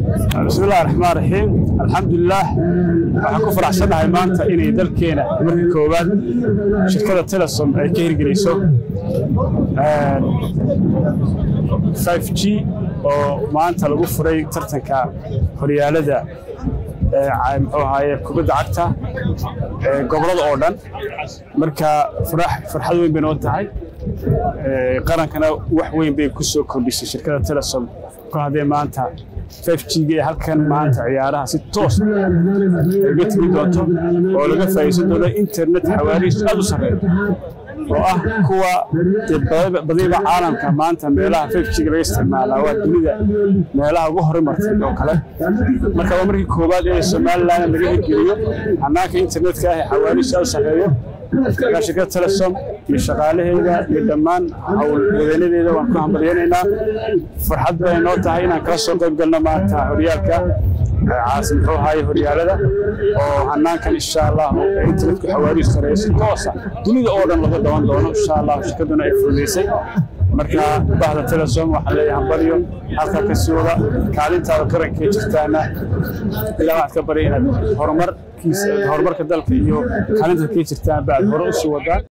bismillahi raxmaan raxiim alxamdulilaah waxaan ku faraxsannahay maanta inay dalkeena markii koowaad shirkada telesom ay ka hirgelayso 5 g oo maanta lagu furay tartanka horyaalada muxuu ahaaye kubadda cagta gobolada oo dhan marka farxad weyn bay noo tahay qarankana wax weyn bay ku soo kordhisay shirkada telesom kol haddee maanta 5 g ee halkan maanta ciyaaraha si toos uga timi doonto oo laga faa'iideysan doono internet xawaarihiisu aad u sarreeyo oo ah kuwa badiba caalamka maanta meelaha 5 g laga isticmaalaa waa dunida meelaha ugu horumartay oo kale marka waa markii koowaad ee somaliland laga hirgeliyo hannaanka internetka ah ee xawaarihiisu aad u sarreeyo shirkada telesom iyo shaqaalaheeda iyo dhammaan howlwadeenadeeda waan ku hambalyaynaynaa farxad bay noo tahay inaan kala soo qayb galno maanta horyaalka caasi muxuu ahaaye horyaalada oo hanaankan insha allah internetku xawaarihiisu sareeyo si toosa dunida oo dhan laga daban doono insha allah shirkaduna ay fududaysay marka bahda telesom waxaan leeyahay hambalyo halkaa ka sii wada kaalintaada qarankee jirtaana ilaa waxaad ka barya inaad horumarkiisa horumarka dalka iyo kaalintaad kee jirtaan baad hore usii wadaan